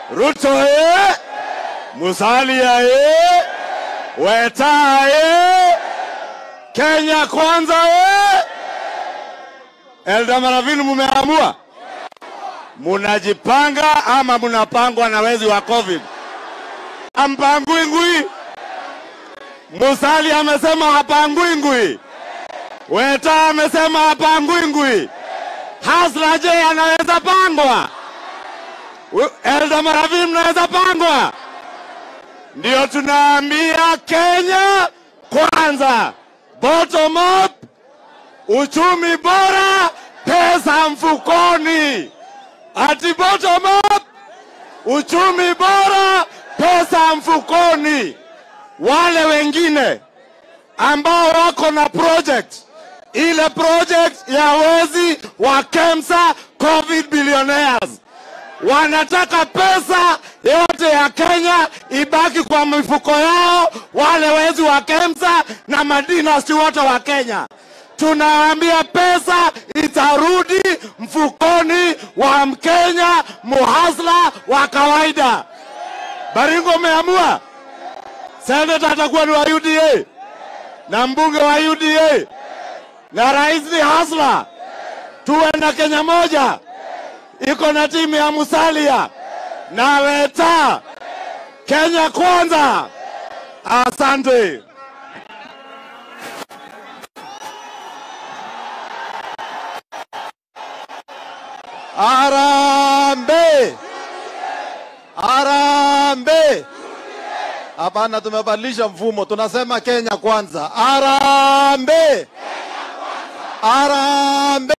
Ruto ye, Musalia ye, Weta ye, Kenya kwanza ye. Elda Maravini, mumeamua munajipanga ama munapangwa na wezi wa COVID? Ampangui ngui. Musali amesema hapangui ngui. Weta amesema hapangui ngui. Hasla je, anaweza pangwa? U- Elda Maravini, mnaweza pangwa? Ndio tunaambia Kenya kwanza, bottom up, uchumi bora, pesa mfukoni. Ati bottom up, uchumi bora, pesa mfukoni. Wale wengine ambao wako na project ile project ya wezi wa KEMSA COVID billionaires wanataka pesa yote ya Kenya ibaki kwa mifuko yao, wale wezi wa KEMSA na madinasti wote wa Kenya. Tunawaambia pesa itarudi mfukoni wa Mkenya muhasla wa kawaida. Baringo umeamua, seneta atakuwa ni wa UDA na mbunge wa UDA na rais ni hasla. Tuwe na Kenya moja iko na timu ya Musalia na Weta. Kenya kwanza. Asante. Arambe! Arambe! Hapana, tumebadilisha mfumo, tunasema Kenya kwanza. Arambe! Arambe!